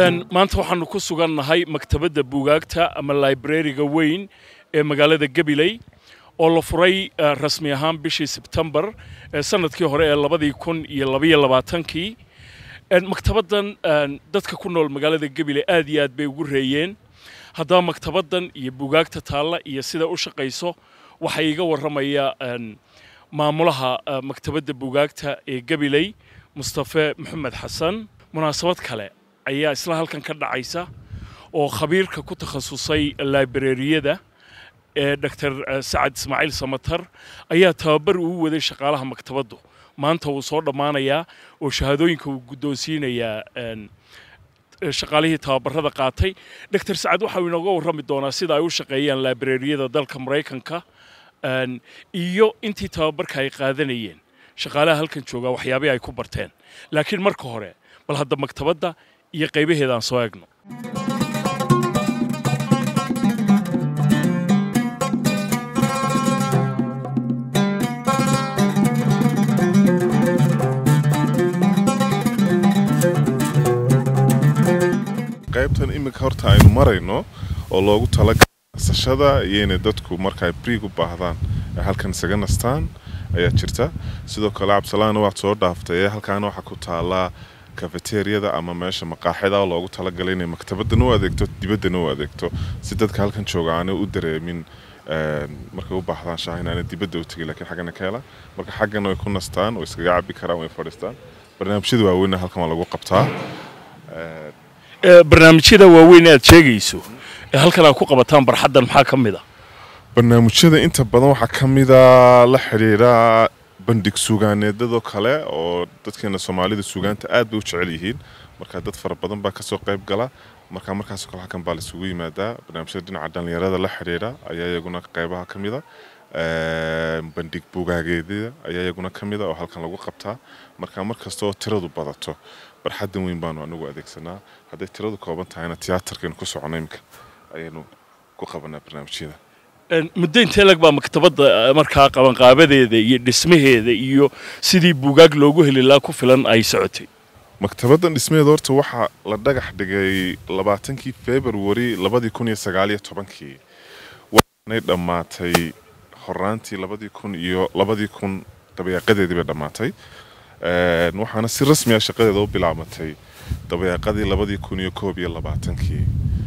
maanta waxaanu ku sugannahay maktabadda buugaagta ama librariga weyn ee magaalada gabiley oo la furay rasmi ahaan bishii sebtembar sanadkii hore ee labadii kun iyo labaiyo labaatankii maktabaddan dadka ku nool magaalada gabiley aad iyo aad bay ugu reeyeen haddaba maktabaddan iyo buugaagta taalla iyo sida u shaqayso waxaa iiga warramaya maamulaha maktabadda buugaagta ee gabiley mustafe maxamed xasan munaasabad kale ayaa isla halkan ka dhacaysa oo khabiirka ku takhasusay librariyada ee dor sacad ismaaciil samatar ayaa tababar uu waday shaqaalaha maktabaddu maanta wuu soo dhammaanayaa oo shahaadooyinka uu guddoonsiinayaa shaqaalihii tababarada qaatay dor sacad waxa uu inooga warrami doonaa sida ay u shaqeeyaan librariyada dalka maraykanka iyo intii tababarka ay qaadanayeen shaqaalaha halkan joogaa waxyaabay ay ku barteen laakiin marka hore bal hadda maktabadda iyo qaybaheeda aan soo eegno qaybtan iminka horta aynu marayno oo loogu talagalay nasashada iyo inay dadku marka ay briig u baahdaan ay halkan isaga nastaan ayaa jirta sidoo kale cabdisalaana waad soo dhaaftay halkaana waxaa ku taalaa kafeteriyada ama meesha maqaaxida oo loogu talagalay inay maktabadana u adeegto dibaddana u adeegto si dadka halkan jooga aanay u dareemin markay u baahdaan shaah inaanay dibadda u tegin lakiin xaggana ka hela marka xaggana way ku nastaan way iskaga cabi karaan way fadhiistaan barnaamijyada waaweynna halkan waa lagu qabtaa barnaamijyada waaweyn aad sheegayso ee halkan aad ku qabataan barxaddan maxaa ka mid a barnaamijyada inta badan waxaa ka mida la xidhiidha bandhig suugaaneedadoo kale oo dadkeena soomaalida suugaanta aad bay u jecel yihiin marka dad fara badan baa kasoo qayb gala marka markaasoo kale halkan baa laisugu yimaadaa barnaamijyada dhinaca dhallinyarada la xidhiidha ayaa iyaguna qaybaha ka mida bandhig bugaageedyada ayaa iyaguna ka mida oo halkan lagu qabtaa marka mar kasta oo tiradu badato barxaddan weyn baanu anagu adeegsanaa hadday tiradu kooban tahayna tiyaatarkaynu ku socono imika ayaynu ku qabanaa barnaamijyada muddo intee lag baa maktabadda markaa qabanqaabadeeda iyo dhismaheeda iyo sidii buugaag loogu heli lahaa ku filan ay socotay maktabaddan dhismaheeda horta waxaa la dhagax dhigay labaatankii februari labadii kun iyo sagaaliyo tobankii waxaanay dhammaatay horaantii labadii kun iyo labadii kun dabayaaqadeedii bay dhammaatay waxaana si rasmi ah shaqadeeda u bilaabatay dabayaaqadii labadii kun iyo koob iyo labaatankii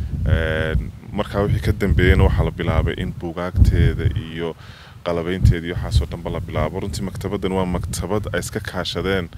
markaa wixii ka dambeeyeyna waxaa la bilaabay in buugaagteeda iyo qalabaynteeda iyo waxaasoo dhanba la bilaabo runtii maktabaddan waa maktabad ay iska kaashadeen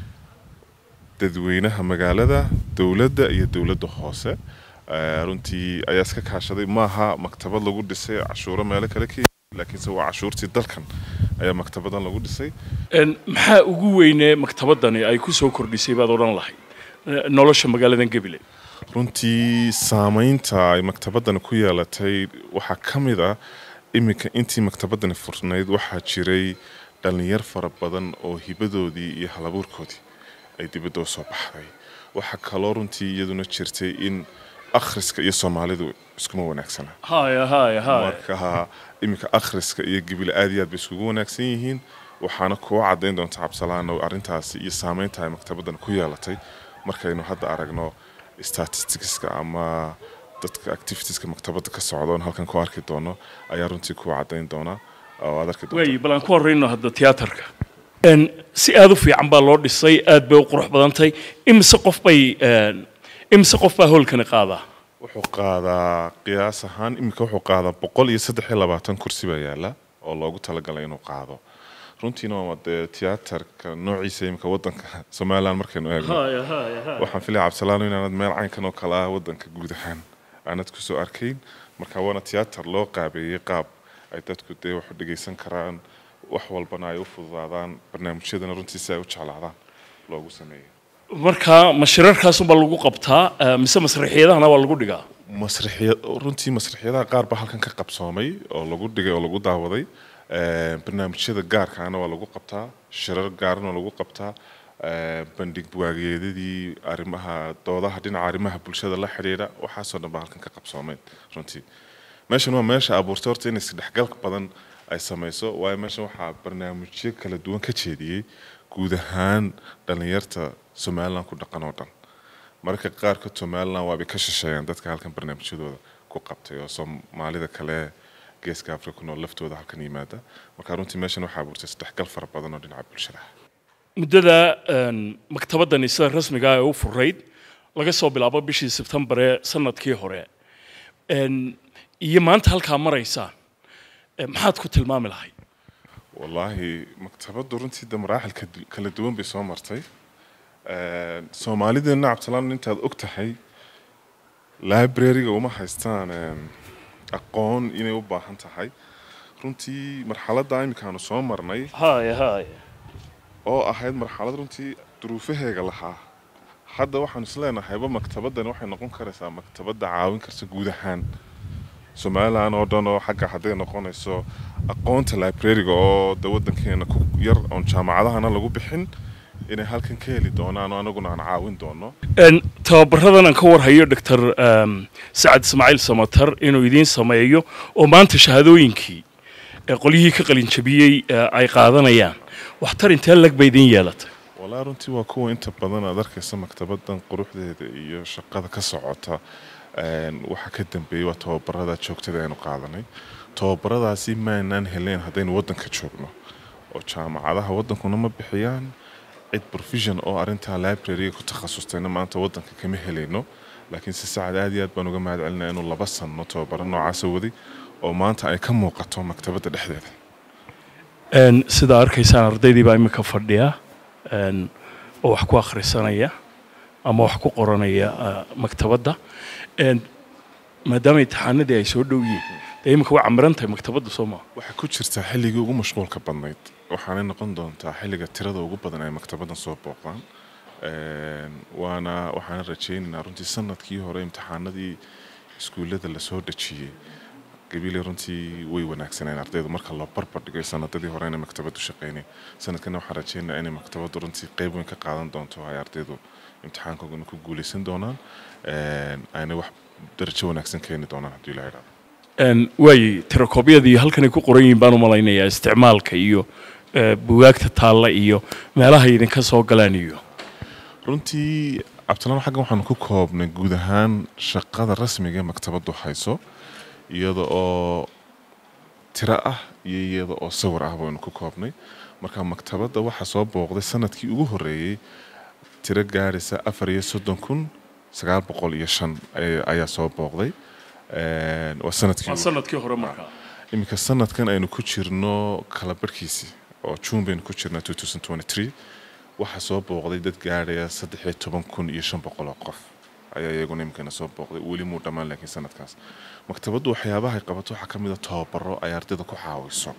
dadweynaha magaalada dowladda iyo dowladda hoose runtii ayaa iska kaashaday maaha maktabad lagu dhisay cashuuro meelo kale ka laakiinse waa cashuurtii dalkan ayaa maktabadan lagu dhisay maxaa ugu weynee maktabaddani ay ku soo kordhisay baad odhan lahayd nolosha magaaladan gabiley runtii saamaynta ay maktabaddani ku yeelatay waxaa ka mid ah iminka intii maktabaddani furnayd waxaa jiray dhallinyar fara badan oo hibadoodii iyo halabuurkoodii ay dibadda u soo baxday waxaa kaloo runtii iyaduna jirtay in akhriska iyo soomaalidu iskuma wanaagsana marka iminka akhriska iyo gibile aad iyo aad bay iskugu wanaagsan yihiin waxaana kuwa caddayn doonta cabdisalaano arrintaasi iyo saamaynta ay maktabaddan ku yeelatay markaynu hadda aragno statisticska ama dadka activitieska maktabadda ka socda oon halkan ku arki doono ayaa runtii kuwa caddayn doona oo aad arki doonta bal aan ku horreyno hadda tiyaatarka si aad u fiican baa loo dhisay aad bay u qurux badantay imise qof bay imise qof baa hoolkani qaadaa wuxuu qaadaa qiyaas ahaan iminka wuxuu qaadaa boqol iyo saddex iyo labaatan kursi baa yaala oo loogu talagalay inuu qaado runtiina waa dee tiyaatarka noociisa imika wadanka somalilan markaynu eegno waxaan filaya cabdisalaano inaanad meel caynkan oo kale ah wadanka guud ahaan aanad kusoo arkayn marka waana tiyaatar loo qaabeeyey qaab ay dadku dee wax u dhegaysan karaan wax walbana ay u fududaadaan barnaamijyadana runtii si ay u jeclaadaan loogu sameeyey marka mashirarkaasunbaa lagu qabtaa mise masraxiyadahana waa lagu dhigaa masraxiya runtii masraxiyadaha qaar baa halkan ka qabsoomay oo lagu dhigay oo lagu daawaday barnaamijyada gaarkaana waa lagu qabtaa shirar gaarana waa lagu qabtaa bandhig buwaageedadii arrimaha doodaha dhinaca arrimaha bulshada la xidhiidha waxaasoo dhan baa halkan ka qabsoomeen runtii meeshan waa meesha abuurtay horta in isdhexgal badan ay samayso waayo meeshan waxaa barnaamijyo kala duwan ka jeediyey guud ahaan dhallinyarta somalilan ku dhaqan oo dhan mararka qaarkood somalilan waabay ka shisheeyaan dadka halkan barnaamijyadooda ku qabtay oo soomaalida kale geeska africa ku nool laftooda halkan yimaada marka runtii meeshan waxaa abuurtay isdhexgal fara badan oo dhinaca bulshada ah muddada maktabaddani sida rasmiga ah ee u furayd laga soo bilaabo bishii sebtembar ee sanadkii hore iyo maanta halkaa maraysaan maxaad ku tilmaami lahayd wallaahi maktabaddu runtii de maraaxil kala duwan bay soo martay soomaalideenna cabdisalaan intaad og tahay library-ga uma haystaan aqoon inay u baahan tahay runtii marxaladda iminkaanu soo marnay haya haya oo ahayd marxalad runtii duruufaheega lahaa hadda waxaanu isleenahayba maktabaddani waxay noqon karaysaa maktabadda caawin karta guud ahaan somalilan oo dhan oo xagga hadday noqonayso aqoonta librariga oo de waddankeena ku yar oon jaamacadahana lagu bixin inay halkan ka heli doonaan oo anaguna aan caawin doono tababaradan aan ka warhayo doctor sacad ismaaciil samatar inuu idiin sameeyo oo maanta shahaadooyinkii qolyihii ka qalinjabiyey ay qaadanayaan waxtar intee lag ba idiin yeelatay walaa runtii waa kuwa inta badan aad arkaysa maktabaddan quruxdeeda iyo shaqada ka socota waxa ka dambeeyey waa tababarada joogtada aynu qaadanay tababaradaasi maanaan helayn haddaynu waddanka joogno oo jaamacadaha waddankuna ma bixiyaan cid provision oo arrintaa library-ga ku takhasustayna maanta waddanka kama helayno laakiin si sacad aad iyo aad baan uga mahad celinaya inuu laba sanno tababaro noocaasa waday oo maanta ay ka muuqato maktabadda dhexdeeda sidaa arkaysaan ardaydii baa iminka fadhiya oo wax ku akhrisanaya ama wax ku qoranaya maktabadda maadaama imtixaanadii ay soo dhow yihiin dee iminka way camiran tahay maktabadda soo maa waxay ku jirtaa xilligii ugu mashquulka badnayd waxaanay noqon doontaa xilliga tirada ugu badan ay maktabaddan soo booqdaan waana waxaana rajaynaynaa runtii sanadkii hore imtixaanadii iskuullada lasoo dhejiyey gabiile runtii way wanaagsaneen ardaydu marka loo barbar dhigay sanadadii hore inay maktabaddu shaqeynay sanadkana waxaan rajaynayaa inay maktabaddu runtii qayb weyn ka qaadan doonto ay ardaydu imtixaankoogana ku guuleysan doonaan ayna wax darajo wanaagsan keeni doonaan haddii la idhaahdo waayey tirakoobyadii halkanay ku qoran yihiin baan u malaynayaa isticmaalka iyo bugaagta taalla iyo meelaha idinka soo galaan iyo runtii cabdilaan xaggan waxaanu ku koobnay guud ahaan shaqada rasmiga ee maktabaddu hayso iyada oo tiro ah iyo iyada oo sawir ah baynu ku koobnay marka maktabadda waxaa soo booqday sanadkii ugu horreeyey tiro gaadhaysa afar iyo soddon kun sagaal boqol iyo shan ayaa soo booqday waa sanadkii sanadkii hore markaa iminka sanadkan aynu ku jirno kala barhkiisii oo juun baynu ku jirnaa two thousand twenty three waxaa soo booqday dad gaadhaya saddex iyo toban kun iyo shan boqol oo qof ayaa iyaguna imikana soo booqday weli muu dhammaan laakiin sanadkaas maktabaddu waxyaabaha ay qabato waxaa ka mid a tababaro ay ardayda ku caawiso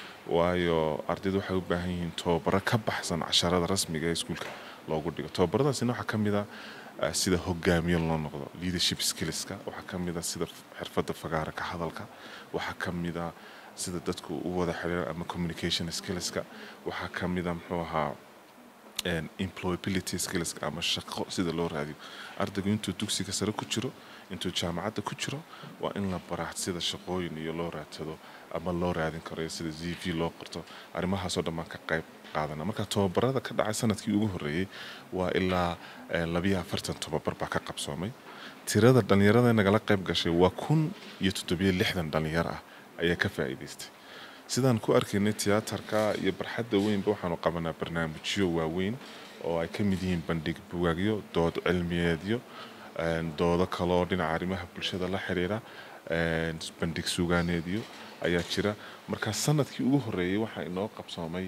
waayo ardaydu waxay u baahan yihiin tababaro ka baxsan casharada rasmiga ee iskuulka loogu dhigo tababaradaasina waxaa ka mid a sida hogaamiye loo noqdo leadership skillska waxaa ka mid a sida xirfadda fagaara ka hadalka waxaa ka mid a sida dadku u wada xiriir ama communication skillska waxaa ka mid a muxuu ahaa employability skillska ama shaqo sida loo raadiyo ardaygu intuu dugsiga sare ku jiro intuu jaamacadda ku jiro waa in la baraa sida shaqooyin iyo loo raadsado ama loo raadin karo iyo sida z v loo qorto arrimahaasoo dhan baan ka qayb qaadana marka tababarada ka dhacay sanadkii ugu horreeyey waa ilaa labiyo afartan tababar baa ka qabsoomay tirada dhallinyarada nagala qayb gashay waa kun iyo toddobiyo lixdan dhallinyaro ah ayaa ka faa'iidaystay sidaan ku arkaynay tiyaatarka iyo barxadda weynba waxaanu qabanaa barnaamijyo waaweyn oo ay ka mid yihiin bandhig bugaagyo dood cilmiyeedyo doodo kaleoo dhinaca arrimaha bulshada la xiriira bandhig sugaaneedyo ayaa jira marka sanadkii ugu horreeyey waxaa inoo qabsoomay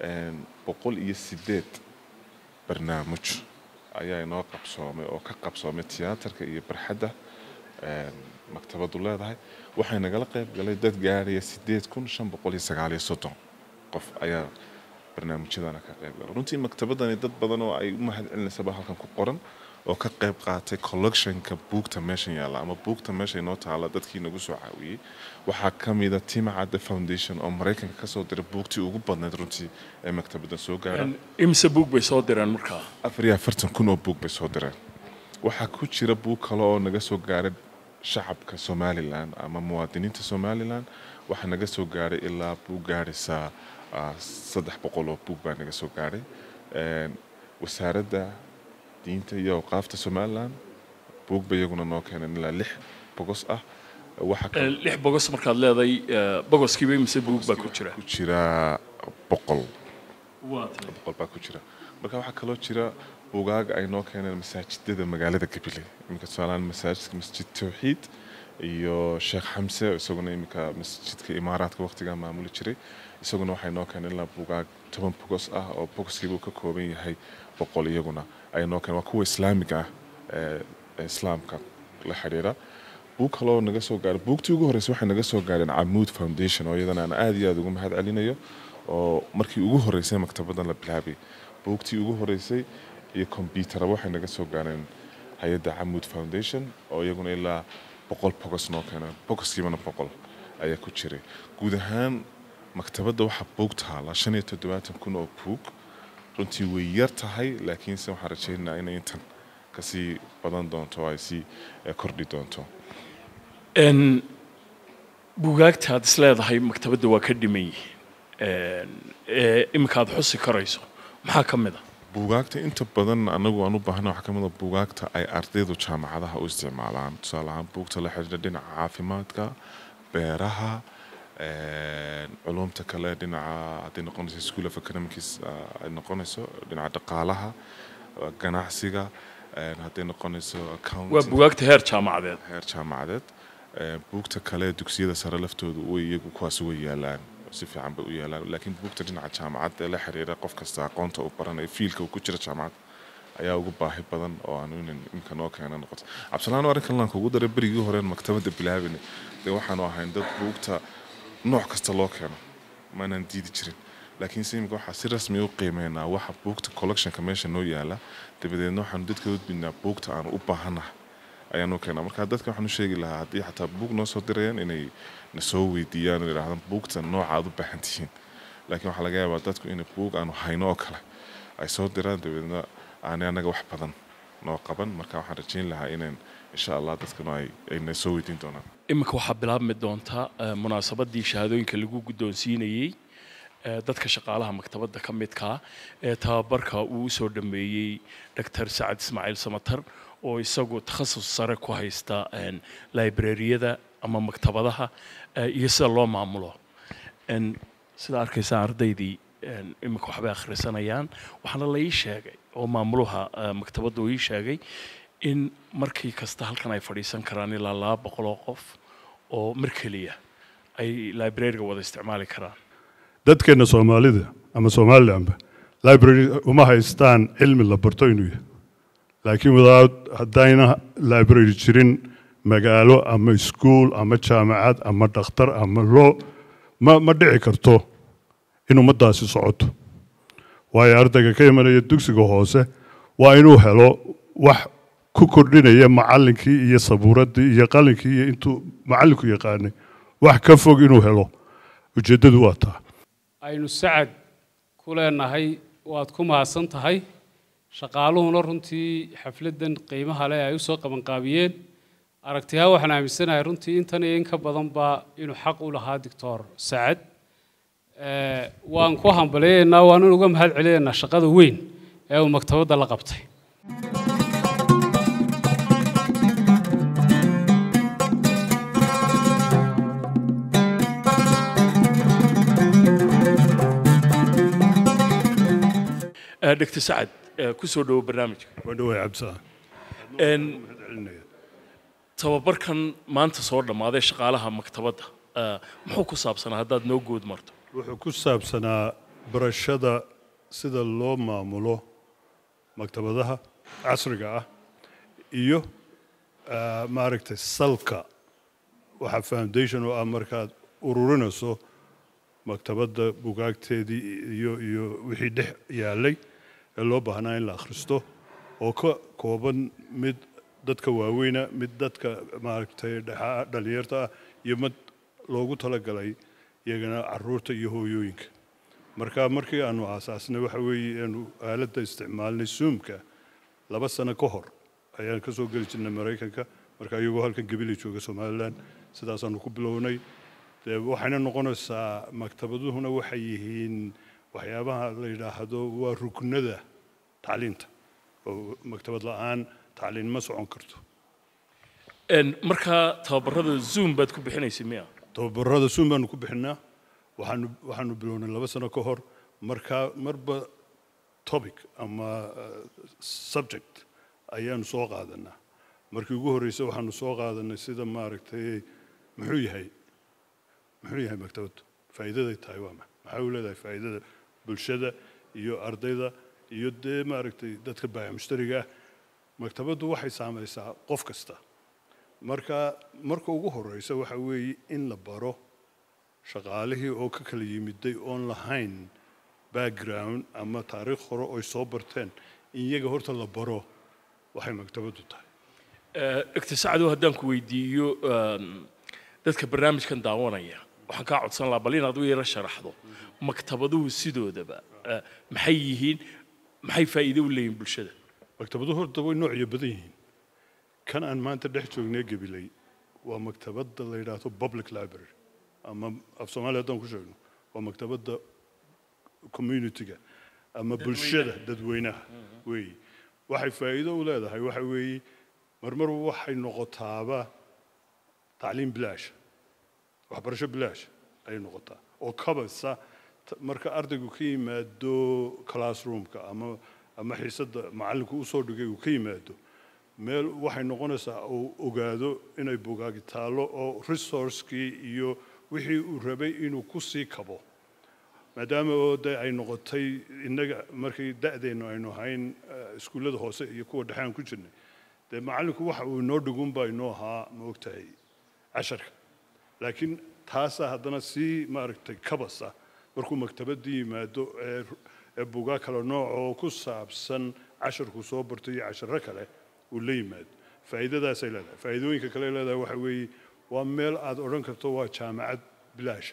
boqol iyo sideed barnaamij ayaa inoo qabsoomay oo ka qabsoomay tiyaatarka iyo barxadda maktabaddu leedahay waxay nagala qayb galay dad gaadhaya sideed kun shan boqol iyo sagaal iyo soddon qof ayaa barnaamijyadana ka qayb galay runtii maktabaddani dad badan oo ay u mahad celinaysaba halkan ku qoran oo ka qayb qaatay collectionka buugta meeshan yaalla ama buugta meesha inoo taalla dadkii nagu soo caawiyey waxaa ka mida timacadda foundation oo maraykanka kasoo diray buugtii ugu badnayd runtii ee maktabaddan soo gaara imise buug bay soo direen markaa afar iyo afartan kun oo buug bay soo direen waxaa ku jira buug kale oo naga soo gaaray shacabka somalilan ama muwaadiniinta somalilan waxaa naga soo gaadhay ilaa buug gaadhaysaa saddex boqol oo buug baa naga soo gaadhay wasaaradda diinta iyo awqaafta somalilan buug bay iyaguna noo keeneen ilaa lix bogos ah waxa Eh, lix bogos markaad leedahay eh, bogoskiiba mise buug baa ku jira ku jira boqol waa tahay boqol baa ku jira marka waxaa kaloo jira bugaaga ay noo keeneen masaajidada magaalada gabiley iminka tusaalahaan masaajidka masjid tawxiid iyo sheekh xamse isaguna iminka masjidka imaaraadka waqtigaa maamuli jiray isaguna waxay noo keeneen ilaa bugaag toban bogos ah oo bogoskiiba uu ka kooban yahay boqol iyaguna ay noo keeneen waa kuwa islaamiga ah ee ee islaamka la xidhiira buug kaloo naga soo gaaray buugtii ugu horreysay waxay naga soo gaareen camuud foundation oo iyadana aan aad iyo aad ugu mahad celinayo oo markii ugu horreysay maktabadan la bilaabay buugtii ugu horreysay iyo kombyutara waxay naga soo gaareen hay-adda camuud foundation oo iyaguna ilaa boqol bogos noo keeneen bogoskiibana boqol ayaa ku jiray guud ahaan maktabadda waxaa buug taala shan iyo toddobaatan kun oo buug runtii way yar tahay laakiinse waxaan rajaynaynaa inay intan kasii badan doonto oo ay sii eh, kordhi doonto En, buugaagta aad is leedahay maktabadda waa ka dhiman yihiin En, ee iminka aad xusi karayso maxaa ka mid a buugaagta inta badan anagu aan u baahna waxaa ka mid a buugaagta ay ardaydu jaamacadaha u isticmaalaan tusaale ahaan buugta la xidhiidha dhinaca caafimaadka beeraha een, culumta kale dhinaca hadday noqonayso school of economics ah, ay noqonayso dhinaca dhaqaalaha ah, ganacsiga een, hadday noqonayso waa accounting buugaagta heer jaamacadeed heer jaamacadeed Ee, buugta kale dugsiyada sare laftoodu way iyagu kuwaas way yaalaan si fiican bay u yaalaan laakiin buugta dhinaca jaamacadda ee la xiriira qof kasta aqoonta uu baranayo fiilka uu ku jira jaamacad ayaa ugu baahi badan oo aan inan imka noo keena noqoto cabdisalaan arrinkan laan kugu daray berigii horeen maktabadda bilaabina dee waxaanu ahayn dad buugta nooc kasta loo keeno maanaan diidi jirin laakiin se imika waxaa si rasmi u qiimeynaa waxa buugta collectionka meesha noo yaala dabadeedna waxaanu dadka udbinaa buugta aanu u baahanahay ayaanu keenaa marka dadka waxaan u sheegi lahaa haddii xataa buug noo soo dirayaan inay na soo weydiiyaan oo yidhaahdaan buugta nooca aad u baahan tihiin laakiin waxaa laga yaabaa dadku inay buug aanu hayno oo kale ay soo diraan dabeedna aanay annaga wax badan noo qaban marka waxaan rajayn lahaa inaan insha allah dadkanu ay ay na soo weydiin doonaan iminka waxaa bilaabmi doonta eh, munaasabadii shahaadooyinka lagu guddoonsiinayey eh, dadka shaqaalaha maktabadda ka midkaa ee tababarka uu usoo dhameeyey dr sacad ismaaciil samatar oo isagu takhasus sare ku haysta en, librariyada ama maktabadaha eh, iyo sida loo maamulo En, sida arkaysaa ardaydii en, iminka waxbay akhrisanayaan waxaana la ii sheegay oo maamulaha eh, maktabadda uu ii sheegay in markii kasta halkan ay fadhiisan karaan ilaa laba boqol oo qof oo mar keliya ay librariga wada isticmaali karaan dadkeena soomaalida ama somalilanba library uma haystaan cilmi la barto inuu yahay laakiin without haddayna library jirin magaalo ama iskuol ama jaamacad ama dhakhtar ama loo ma ma dhici karto in ummaddaasi socoto waayo ardayga ka imanaya dugsiga hoose waa inuu helo wax ku kordhinaya macallinkii iyo sabuuraddii iyo qalinkii iyo intuu macallinku yaqaanay wax ka fog inuu helo ujeeddadu waa taa aynu sacad ku leenahay waad ku mahadsan tahay shaqaaluhuna runtii xafladdan qiimaha leh ay u soo qabanqaabiyeen aragtiyaa waxaan aaminsanahay runtii intan iyo in ka badanba inuu xaq u lahaa doctor sacad Eh, waan ku hambaliyaynaa waanan uga mahad celinaynaa shaqada weyn ee uu maktabadda la qabtay Eh, dr sacad eh, ku soo dhowo barnaamijka waa dhawaay cabdisalaan En, tababarkan maanta soo dhammaaday shaqaalaha maktabadda eh, muxuu ku saabsanaa haddaad noo guud marto wuxuu ku saabsanaa barashada sida loo maamulo maktabadaha casriga ah iyo ah, maaragtay salka waxa foundation oo ah markaad ururinayso maktabadda bugaagteedii iyo iyo wixii dhex yaalay ee loo baahnaa in la akhristo oo ka kooban mid dadka waaweyna mid dadka maaragtay dhexa dhalinyarta ah iyo mid loogu talagalay iyagana caruurta iyo hooyooyinka marka markii aanu aasaasnay waxa weeye aanu aaladda isticmaalnay zoomka laba sano ka hor ayaan ka soo geli jirnay maraykanka marka iyagoo halkan gebile jooga somalilan sidaasaanu ku bilownay dee waxayna noqonaysaa maktabaduhuna waxay yihiin waxyaabaha la yidhaahdo waa ruknada tacliinta oo maktabad la'aan tacliin ma socon karto Een, markaa tababarada zoom baad ku bixinaysay miya tababarada suun baanu ku bixinaa waxaanu waxaanu bilownay laba sano ka hor markaa marba topic ama uh, subject ayaanu soo qaadanaa markii ugu horreysay waxaanu soo qaadanay sida maaragtay muxuu yahay muxuu yahay maktabaddu faa'iidaday tahay waa ma maxay u leedahay faa'iidada bulshada iyo ardayda iyo dee maaragtay dadka baayac mushtariga ah maktabaddu waxay saamaysaa qof kasta marka marka ugu horeysa waxa weeye in la baro shaqaalihii oo ka kala yimiday oon lahayn background ama taariikh hore oy soo barteen in iyaga horta la baro waxay maktabaddu tahay Eh, dr sacdow haddaan ku weydiiyo een, dadka barnaamijkan daawanaya waxaan kaa codsan lahaa bal inaad u yaro sharaxdo maktabaduhu sidoodaba eh, maxay yihiin maxay faa'iido u leeyihin bulshada maktabaduhu horta way noocyo badan yihiin kan aan maanta dhex joognay gabilay waa maktabadda la yidhaahdo public library ama af soomaaliya haddaan ku sheegno waa maktabadda community-ga ama bulshada dadweynaha weeye waxay faa'iido u leedahay waxa weeye marmar waxay noqotaaba tacliim bilaash waxbarasho bilaash ayay noqotaa oo kabasa t- marka ardaygu ka yimaado classroomka ama ama xiisadda macallinku usoo dhigay uu ka yimaado meel waxay noqonaysaa uu ogaado inay bugaagi taallo oo resourcekii iyo wixii uu rabay inuu ku sii kabo maadaama oo de ay noqotay innaga markii da'deennu aynu ahayn eh, iskuullada hoose iyo kuwa dhexe aan ku jirnay dee macallinku waxa uu inoo dhigunbaa inoo ahaa ma ogtahay casharka laakiin taasaa haddana sii maaragtay kabasa markuu maktabadii yimaado ee ee bugaa kale nooc oo ku saabsan casharku soo barto iyo casharo kale uu la yimaado faa'iidadaasay leedahay faa'iidooyinka kale ay leedahay waxa weeye waa meel aad odhan karto waa jaamacad bilaasha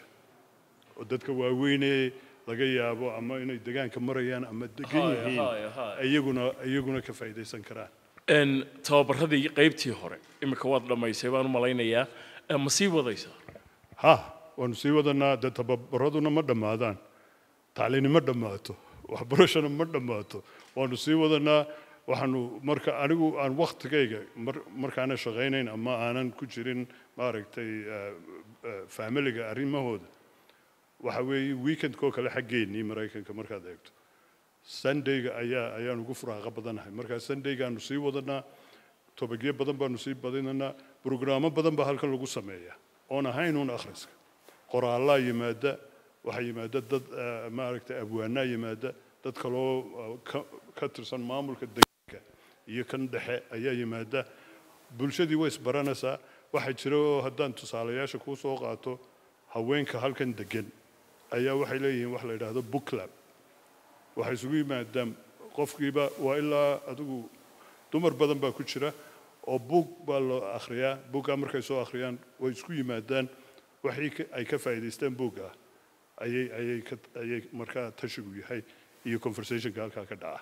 oo dadka waaweynee laga yaabo ama inay degaanka marayaan ama degan Haya, yihiin haya, haya. iyaguna iyaguna ka faa'iidaysan karaan Een, tababaradii qaybtii hore iminka waad dhammaysay baan u malaynayaa Eh, ma sii wadaysaa ha waanu sii wadanaa dee tababaraduna ma dhammaadaan tacliini ma dhammaato waxbarashana ma dhammaato waanu sii wadanaa waxaanu marka anigu aan waktigayga mar- markaana shaqaynayn ama aanan ku jirin maaragtay eh, eh, familiga arrimahooda waxa weeye weekendkoo kale xaggeennii maraykanka markaad eegto sundayga ayaa ayaan ugu furaaqa badanahay markaa sundaygaanu sii wadanaa tobagyo badan baanu sii badinanaa brograamo badan baa halkan lagu sameeyaa oon ahayn uun akhriska qoraallaa yimaada waxaa yimaada dad eh, maaragtay abwaanaa yimaada dad kaloo eh, ka- ka tirsan maamulka deegaanka iyo kan dhexe ayaa yimaada bulshadii way isbaranaysaa waxaa jira oo haddaan tusaalayaasha kuu soo qaato haweenka halkan degan ayaa waxay leeyihiin wax la yidhaahdo book club waxay isugu yimaadaan qofkiiba waa ilaa adigu dumar badan baa ku jira oo buug baa loo akhriyaa buuggaa markay soo akhriyaan way isku yimaadaan waxii ka- ay ka faa'iidaystaan buugga ayay ayay ka ayay markaa tashigu yahay iyo conversationka halkaa ka dhaca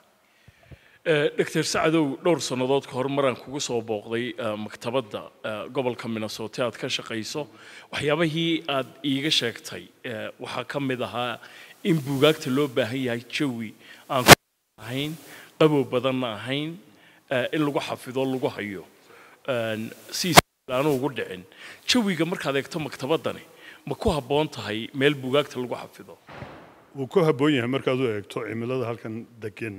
Eh, dr sacdow dhowr sannadood ka hor maraan kugu soo booqday eh, maktabadda eh, gobolka minnesota aad ka shaqayso waxyaabahii aad iiga sheegtay eh, waxaa ka mid ahaa in buugaagta loo baahan yahay jawi aan ku ahayn qabow badanna ahayn eh, in lagu xafido lagu hayo een, si aanu ugu dhicin jawiga markaad eegto maktabaddani ma ku habboon tahay meel buugaagta lagu xafido wuu ku habboon yahay markaad u eegto cimilada halkan degan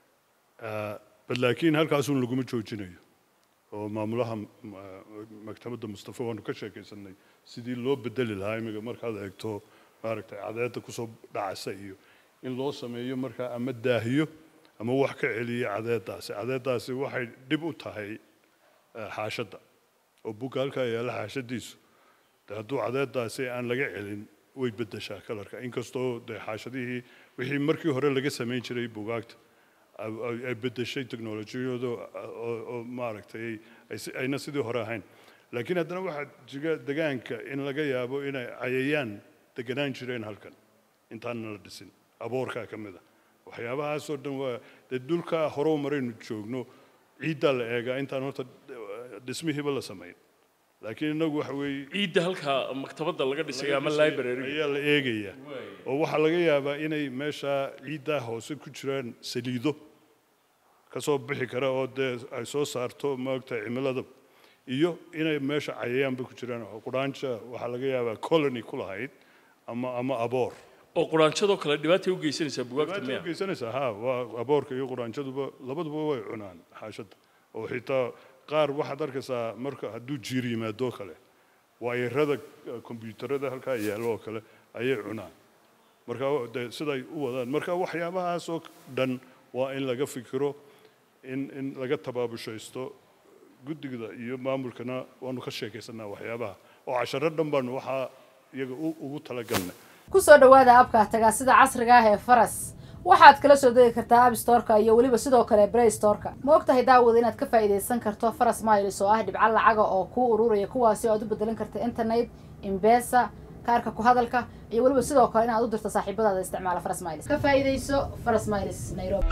Ah, bal laakiin halkaasuun laguma joojinayo oo maamulaha m- ah, maktabadda mustafa waanu ka sheekaysanay sidii loo bedeli lahaa imiga markaad eegto maaragtay cadeedda kusoo dhacaysa iyo in loo sameeyo markaa ama daahiyo ama wax ka celiya cadeeddaasi cadeeddaasi waxay dhib u tahay ah, xaashadda oo buugga halkaa yaalla xaashadiisu de hadduu cadeeddaasi aan laga celin way beddeshaa kalarka inkastoo dee xaashadihii wixii markii hore laga samayn jiray buugaagta ay- ay ay beddeshay teknolojiyadu oo oo maaragtay ay si- ayna sidii hore ahayn laakiin haddana waxaa jira degaanka in laga yaabo inay cayayaan deganaan jireen halkan intaana la dhisin aboorkaa ka mid a waxyaabahaasoo dhan waa dee dhulkaa hore u maraynu joogno ciiddaa la eegaa intaan horta dhismihiiba la samayn laakiin innagu waxa weeye ciidda halka maktabadda laga dhisay ama library ayaa la eegayaa oo waxaa laga yaabaa inay meesha ciiddaa hoose ku jiraan saliido ka soo bixi kara oo dee ay soo saarto maogtahay cimilada iyo inay meesha cayayaanba ku jiraan oo quraanja waxaa laga yaabaa colony ku lahayd ama ama aboor oo quraanjadoo kale dhibaatay u geysanaysaa bugaagta dhibaata miya u geysanaysaa ha waa aboorka iyo quraanjaduba labaduba way cunaan xaashadda oo xitaa qaar waxaad arkaysaa marka hadduu jiir yimaadoo kale waayarada kombiyuutarada halkaa yaallo oo kale ayay cunaan marka de siday u wadaan marka waxyaabahaasoo dhan waa in laga fikiro in in laga tabaabushaysto guddigda iyo maamulkana waanu ka sheekaysanaa waxyaabaha oo casharo dhan baanu waxaa iyaga u- ugu talagalnay ku soo dhowaada abka tagaasida casriga ah ee faras waxaad kala soo degi kartaa app storeka iyo weliba sidoo kale play storeka ma ogtahay daawada inaad ka faa'iidaysan karto faras miles oo ah dhibco lacaga oo kuu ururaya kuwaasi oo aad u bedelan karta internet imbesa kaarka ku hadalka iyo weliba sidoo kale inaad u dirto saaxiibadaada isticmaala faras miles ka faa'iidayso faras miles nairobi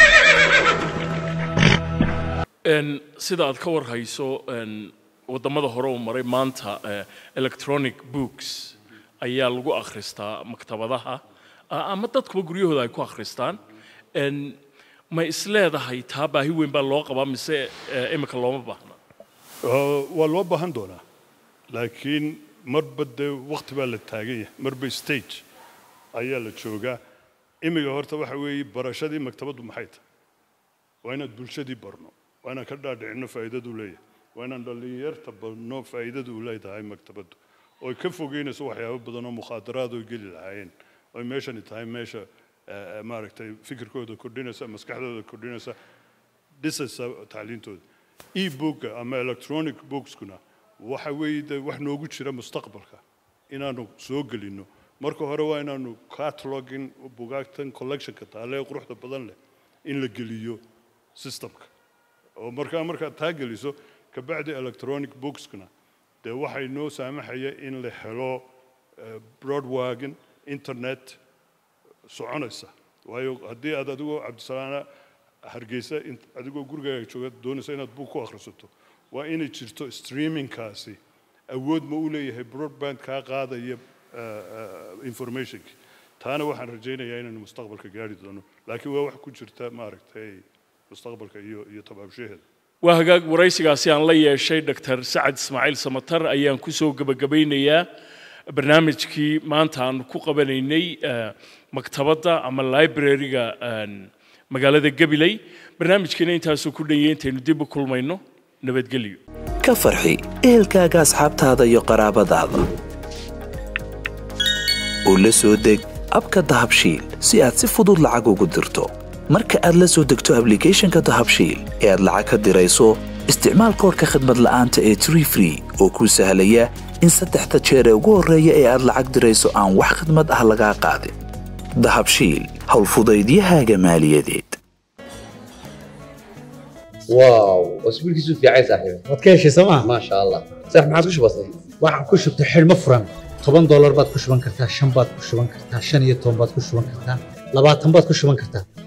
Een, sida aad ka warhayso een, wadamada hore u maray maanta eh, electronic books ayaa lagu akhristaa maktabadaha a- ama dadkuba guryahooda ay ku akhristaan Een, ma isleedahay taa baahi weyn baa loo qabaa mise eh, imika looma baahna Oo, waa loo baahan doonaa laakiin marba dee waqti baa la taagan yahay marba stage ayaa la joogaa imiga horta waxa weeye barashadii maktabaddu maxay tahay waa inaad bulshadii barno waa inaan ka dhaadhicino faa'iidadu leeyahay waa inaan dhallinyarta barno faa'iidadu u leedahay maktabaddu oy ka fogeynayso waxyaabo badan oo mukhaadaraad oo geli lahaayeen oy meeshani tahay meesha eh, eh, maaragtay fikirkooda kordhinaysa maskaxdooda kordhinaysa dhisaysa tacliintooda e-booka ama electronic bookskuna waxa weeye de wax noogu jira mustaqbalka inaanu soo gelino marka hore waa inaanu catalogin bugaagtan collectionka taale ee quruxda badan leh in la geliyo systemka oo markaa markaad taa geliso kabacdi electronic bookskuna dee waxay noo saamaxaya in la helo eh, broadwagon internet soconaysa waayo haddii aad adigoo cabdisalaana hargeysa int- adigoo gurigaaga jooga doonaysa inaad buug ku akhrisato waa inay jirto streamingkaasi awood ma u leeyahay broadband kaa qaadaya eh, eh, informationki taana waxaan rajaynayaa inaynu mustaqbalka gaari doono laakiin waa wax ku jirta maaragtay mustaqbalka iyo iyo tabaabushaheeda waa hagaag waraysigaasi aan la yeeshay dr sacad ismaaciil samatar ayaan kusoo gebagabeynayaa barnaamijkii maanta aan ku qabanaynay eh, maktabadda ama library-ga een, magaalada gabiley barnaamijkiina intaasuu ku dhanyay intaynu dib u kulmayno nabadgelyo ka farxi ehelkaaga asxaabtaada iyo qaraabadaada u la soo deg abka dahabshiil si aad si fudud lacag ugu dirto marka aad la soo degto ablicathonka dahabshiil ee aad lacag ka dirayso isticmaal koodhka khadmad la'aanta ee tree free oo kuu sahlaya in saddexda jeer ee ugu horreeya ee aad lacag dirayso aan wax khidmad ah lagaa qaadin dahabshiil howlfudaydiyahaaga maaliyadeed واو اسبوع كيسو في عايز صاحبي waad ka heshay sooma ما شاء الله صح ما عادش بسيط waxaan ku shubtay xidhmo furan toban doolar baad ku shuban kartaa shan baad ku shuban kartaa shan iyo toban baad ku shuban kartaa labaatan baad ku shuban kartaa